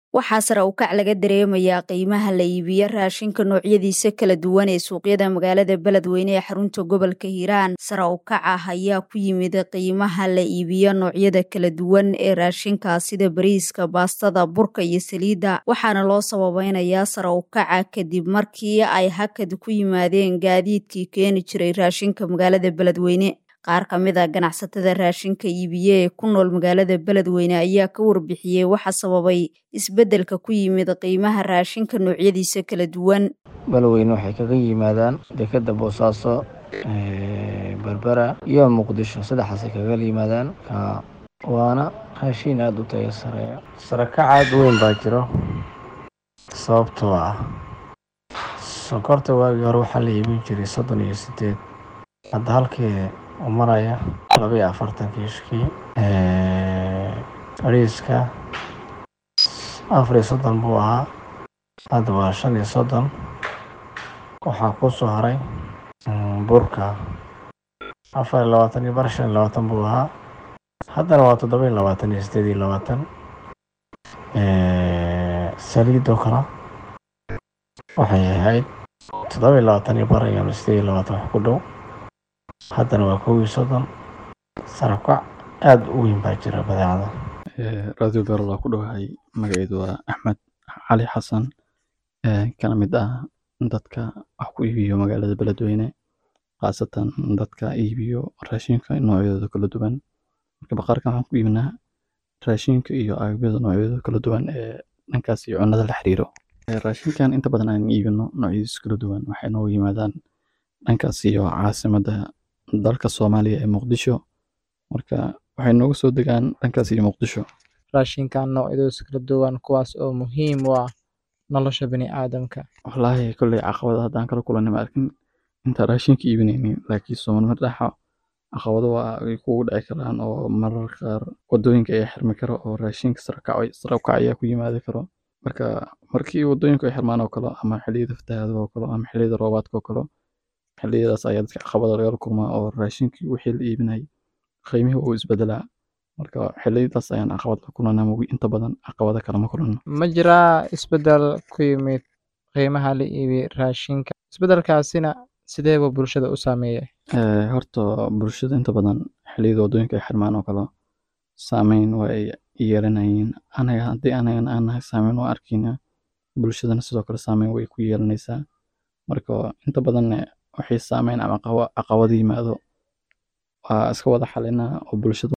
waxaa sare u kac laga dareemayaa qiimaha la iibiyo raashinka noocyadiisa kala duwan ee suuqyada magaalada beledweyne ee xarunta gobolka hiiraan sare u kac ah ayaa ku yimid qiimaha la iibiyo noocyada kala duwan ee raashinka sida bariiska baastada burka iyo saliidda waxaana loo sababeynayaa sare u kaca kadib markii ay hakad ku yimaadeen gaadiidkii keeni jiray raashinka magaalada beledweyne qaar ka mid a ganacsatada raashinka iibiye ee ku nool magaalada beledweyne ayaa ka warbixiyey waxa sababay isbeddelka ku yimid qiimaha raashinka noocyadiisa kala duwan beledweyne waxay kaga yimaadaan dekeda boosaaso berbera iyo muqdisho saddexaasay kaga yimaadaan waana raashiin aada u tayo sareeya sarakac aada u weyn baa jiro sababtoo ah sokorta waagii hore waxaa la iibin jiray soddon iyo sideed hadda halkii u maraya labaiyo afartan kiishkii ariiska afar iyo soddon buu ahaa hadda waa shan iyo soddon waxaa ku soo haray burka afar iyo labaatan iyo bar shan iyo labaatan buu ahaa haddana waa toddoba iyo labaatan iyo sideed iyo labaatan saliidoo kale waxay ahayd toddoba iyo labaatan iyo bar iyo sideed iyo labaatan wax ku dhow haddana waa kow iyo soddon sarakac aada u weyn baa jira badeecada radio beerol ku dhowahay magaceedu waa axmed cali xasan kana mid ah dadka wax ku iibiyo magaalada beledweyne khaasatan dadka iibiyo raashinka noocyadooda kala duwan marka baqaarkan waxaan ku iibinaa raashinka iyo agabyada noocyadooda kala duwan ee dhankaas iyo cunnada la xiriiro raashinkan inta badan aan iibino noocyadiisa kala duwan waxay noogu yimaadaan dhankaas iyo caasimadda dalka soomaaliya ee muqdisho marka waxay nooga soo degaan dhankaas iyo muqdisho raashinkan noocyadooda kala duwan kuwaas oo muhiim u ah nolosha bini aadamka wallaahi kolley caqabada haddaan kala kulanay ma arkin inta raashinka iibinaynin laakiin soomaalima dhaxa caqabado waa ay kugu dhici karaan oo mararka qaar wadooyinka ayaa xirmi karo oo raashinka sare u kac ayaa ku yimaadi karo marka markii wadooyinku ay xirmaan oo kale ama xilliyada fatahaadaha oo kale ama xilliyada roobaadka oo kale xilliyadaas ayaa dadka caqabada lagala kulmaa oo raashinkii wixii la iibinayay qiimihii uu isbedelaa marka xilliyadaas ayaan caqabad la kulanaa mogi inta badan caqabada kale ma kulanno ma jiraa isbeddel ku yimid qiimaha la iibi raashinka isbeddelkaasina sideeba bulshada u saameeyay horta bulshada inta badan xilliyada wadooyinka ay xirmaan oo kale saameyn waa ay yeelanayeen anaga haddii anagan aan nahay saameyn waa arkayna bulshadana sidoo kale saameyn way ku yeelanaysaa marka inta badan waxay saameyn ama caqabado yimaado waa iska wada xalinaa oo bulshada